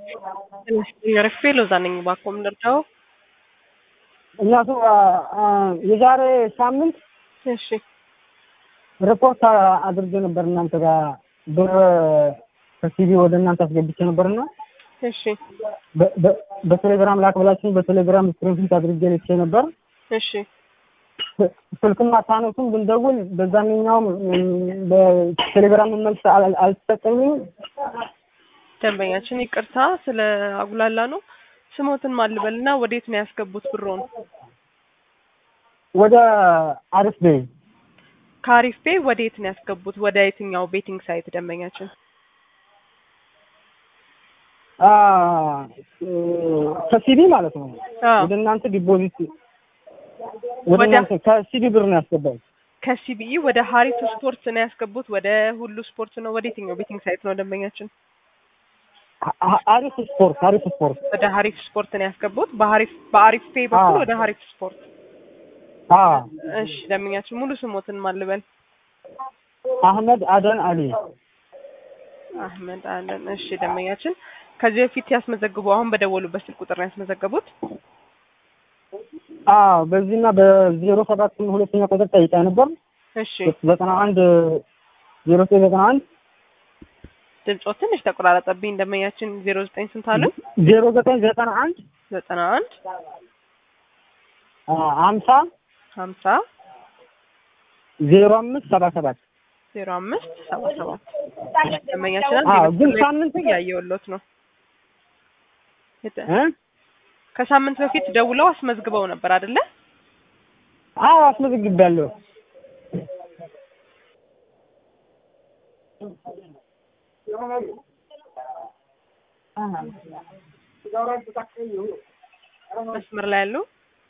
ረክፌ ሎዛ ነኝ። እባክዎ ምን ልርዳዎ? እናቱ የዛሬ ሳምንት እሺ ሪፖርት አድርጌ ነበር እናንተ ጋር ብር ከሲቪ ወደ እናንተ አስገብቼ ነበርና እሺ በ- በ- በቴሌግራም ላክ ብላችሁኝ በቴሌግራም ስክሪንሾት አድርጌ ልኬ ነበር። እሺ ስልክም አታነሱም ብንደውል በዛኛውም በቴሌግራም መልስ አል- አልተሰጠኝም። ደንበኛችን ይቅርታ ስለ አጉላላ ነው። ስሞትን ማልበልና ወዴት ነው ያስገቡት ብሮን? ወደ አሪፍ ቤ ከአሪፍ ቤ ወዴት ነው ያስገቡት? ወደ የትኛው ቤቲንግ ሳይት ደንበኛችን? አ፣ ከሲቪ ማለት ነው አዎ ወደ እናንተ ዲፖዚት ወደ ወደ- እናንተ ከሲቪ ብር ነው ያስገባው። ከሲቢኢ ወደ ሀሪፍ ስፖርት ነው ያስገቡት? ወደ ሁሉ ስፖርት ነው? ወደ የትኛው ቤቲንግ ሳይት ነው ደንበኛችን? አ- አ- አሪፍ ስፖርት አሪፍ ስፖርት ወደ ሀሪፍ ስፖርት ነው ያስገቡት። በሀሪፍ በአሪፍ ፔ በኩል አዎ። ወደ ሀሪፍ ስፖርት። አ እሺ ደንበኛችን ሙሉ ስሞትን ማልበል? አህመድ አደን አሊ አህመድ አለን። እሺ ደንበኛችን ከዚህ በፊት ያስመዘግቡ አሁን በደወሉበት ስልክ ቁጥር ነው ያስመዘገቡት? አ በዚህና በዜሮ ሰባት ሁለተኛ ቁጥር ጠይቃ ነበር እሺ ዘጠና አንድ ዜሮ ዘጠኝ ዘጠና አንድ ድምጾ ትንሽ ተቆራረጠብኝ። ደንበኛችን ዜሮ ዘጠኝ ስንት አለ? ዜሮ ዘጠኝ ዘጠና አንድ ዘጠና አንድ ሀምሳ ሀምሳ ዜሮ አምስት ሰባ ሰባት ዜሮ አምስት ሰባ ሰባት ደንበኛችን አዎ፣ አንድ ግን የመስመር ላይ ሳምንት እያየሁሎት ነው። የተ- እ? ከሳምንት በፊት ደውለው አስመዝግበው ነበር አይደለ? አዎ አስመዝግቤያለሁ። መስመር ላይ ያሉ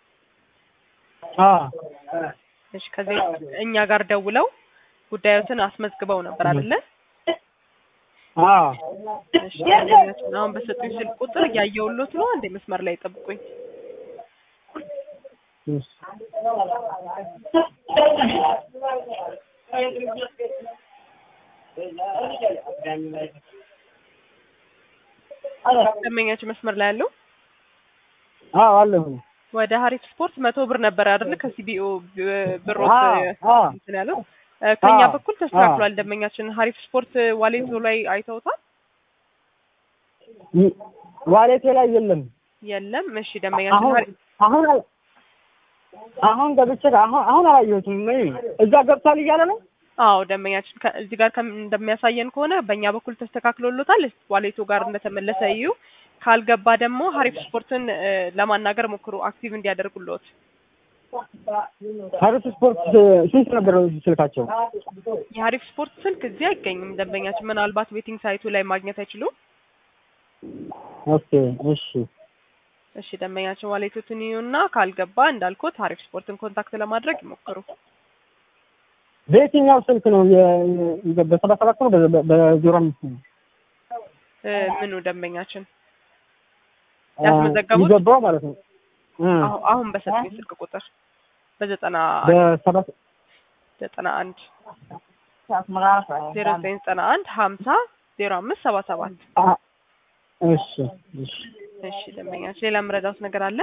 አዎ እሺ፣ ከዚህ እኛ ጋር ደውለው ጉዳዮትን አስመዝግበው ነበር አይደለ? አዎ እሺ፣ ደንበኛችን አሁን በሰጡኝ ስልክ ቁጥር እያየሁሎት ነው። አንዴ መስመር ላይ ጠብቁኝ። እሺ። ደንበኛችን መስመር ላይ ያለው አዎ አለሁ። ወደ ሀሪፍ ስፖርት መቶ ብር ነበር አይደለ? ከሲቢኦ ብሮት አዎ አዎ እንትን ያለው እ፣ ከኛ አዎ፣ በኩል ተስተካክሏል። ደንበኛችን ሀሪፍ ስፖርት ዋሌቶ ላይ አይተውታል? ይ- ዋሌቴ ላይ የለም። የለም። እሺ ደንበኛችን አሁን ሀሪ- አሁን አል- አሁን ገብቼ አሁን አሁን አላየሁትም። ምን እዛ ገብቷል እያለ ነው። አዎ ደንበኛችን ከ- እዚህ ጋር ከም- እንደሚያሳየን ከሆነ በእኛ በኩል ተስተካክሎሎታል። ዋሌቶ ጋር እንደተመለሰ እዩ። ካልገባ ደግሞ ሀሪፍ ስፖርትን እ፣ ለማናገር ሞክሩ አክቲቭ እንዲያደርጉልዎት። ሀሪፍ ስፖርት ስንት ነበር ስልካቸው? የሀሪፍ ስፖርት ስልክ እዚህ አይገኝም። ደንበኛችን ምናልባት ቤቲንግ ሳይቱ ላይ ማግኘት አይችሉም። ኦኬ እሺ እሺ ደንበኛችን ዋሌቶትን ይዩና ካልገባ እንዳልኩት ሀሪፍ ስፖርትን ኮንታክት ለማድረግ ይሞክሩ። በየትኛው ስልክ ነው? የ- የ- በሰባ ሰባት ነው በ- በ- በዜሮ አምስት ነው እ፣ ምኑ ደንበኛችን ያስመዘገቡት? ይገባው ማለት ነው። እ አሁ- አሁን በሰጡኝ ስልክ ቁጥር በዘጠና በሰባ ዘጠና አንድ ዜሮ ዘጠኝ ዘጠና አንድ ሀምሳ ዜሮ አምስት ሰባ ሰባት አ- እሺ እሺ እሺ ደንበኛችን ሌላ የምረዳውት ነገር አለ?